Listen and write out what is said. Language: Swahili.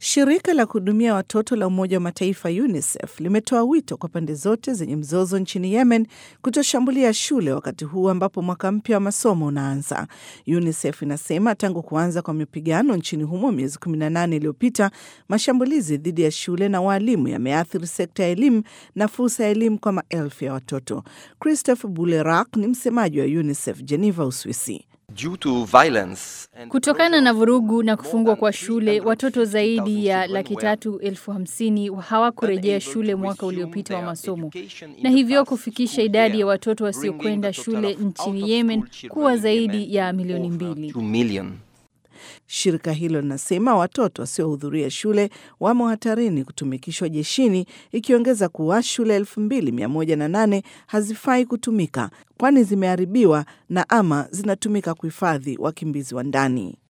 Shirika la kuhudumia watoto la Umoja wa Mataifa UNICEF limetoa wito kwa pande zote zenye mzozo nchini Yemen kutoshambulia shule wakati huu ambapo mwaka mpya wa masomo unaanza. UNICEF inasema tangu kuanza kwa mapigano nchini humo miezi 18 iliyopita, mashambulizi dhidi ya shule na waalimu yameathiri sekta ya elimu na fursa ya elimu kwa maelfu ya watoto. Christophe Bulerak ni msemaji wa UNICEF Geneva, Uswisi. Kutokana na vurugu na kufungwa kwa shule, watoto zaidi ya laki tatu elfu hamsini hawakurejea shule mwaka uliopita wa masomo, na hivyo kufikisha idadi ya watoto wasiokwenda shule nchini Yemen kuwa zaidi ya milioni mbili. Shirika hilo linasema watoto wasiohudhuria shule wamo hatarini kutumikishwa jeshini, ikiongeza kuwa shule 2108 hazifai kutumika kwani zimeharibiwa na ama zinatumika kuhifadhi wakimbizi wa ndani.